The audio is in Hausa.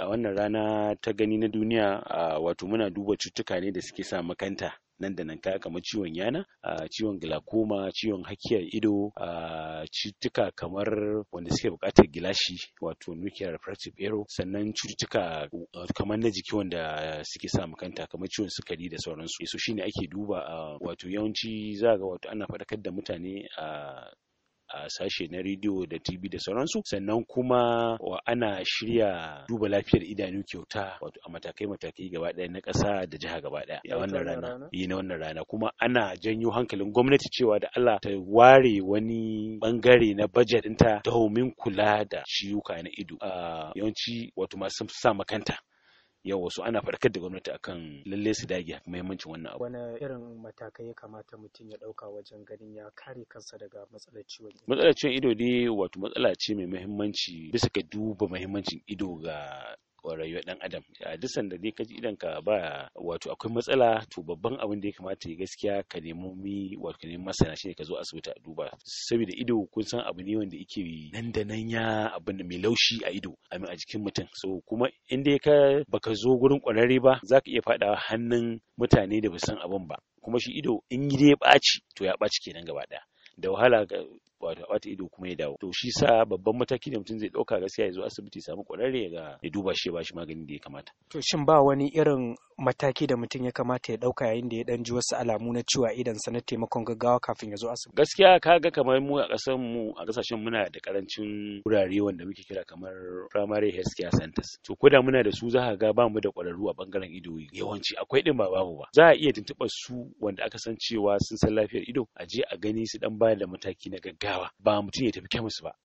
a wannan rana ta gani na duniya wato muna duba cututtuka ne da suke sa makanta nan da nan kaya kamar ciwon yana ciwon glaucoma ciwon hakiyar ido cututtuka kamar wanda suke buƙatar gilashi wato nuclear refractive error sannan cututtuka kamar na jiki wanda suke sa makanta kamar ciwon sukari da sauransu so shine ake duba wato yawanci za ga wato ana faɗakar da mutane a a sashe na rediyo da tv da sauransu sannan kuma ana shirya duba lafiyar idanu kyauta wato a matakai matakai gaba ɗaya na ƙasa da jiha gaba ɗaya a wannan rana yi na wannan rana kuma ana janyo hankalin gwamnati cewa da Allah ta ware wani bangare na budget ɗinta domin kula da ciwuka na ido yawanci wato masu sa makanta yau wasu ana faɗakar da gwamnati akan lalle su dage muhimmancin wannan abu. Wani irin matakai ya kamata mutum ya ɗauka wajen ganin ya kare kansa daga matsalar ciwon ido? Matsalar ciwon ido dai wato matsala ce mai muhimmanci bisa ga duba muhimmancin ido ga rayuwar dan adam a duk sanda dai kaji idan ka ba wato akwai matsala to babban abin da ya kamata ya gaskiya ka nemi mi wato ka nemi masana shine ka zo asibiti a duba saboda ido kun san abu ne wanda yake nan da nan ya abin da mai laushi a ido a a jikin mutum so kuma in dai ka baka zo gurin kwararre ba zaka iya fadawa hannun mutane da ba san abin ba kuma shi ido in dai ya ɓaci to ya ɓaci kenan gaba ɗaya da wahala ga wato a bata ido kuma ya dawo to shi sa babban mataki da mutum zai dauka gaskiya ya zo asibiti samu kwararre ga ya duba shi ya bashi magani da ya kamata to shin ba wani irin mataki da mutum ya kamata ya dauka yayin da ya dan ji wasu alamu na ciwo idan sa na taimakon gaggawa kafin ya zo asibiti gaskiya kaga kamar mu a kasan mu a kasashen muna da karancin wurare wanda muke kira kamar primary health care centers to ko da muna da su za ka ga ba mu da kwararru a bangaren ido yawanci akwai din ba babu ba za a iya tuntuɓar su wanda aka san cewa sun san lafiyar ido a je a gani su dan bayar da mataki na gaggawa ba mutum ya tafi kemis ba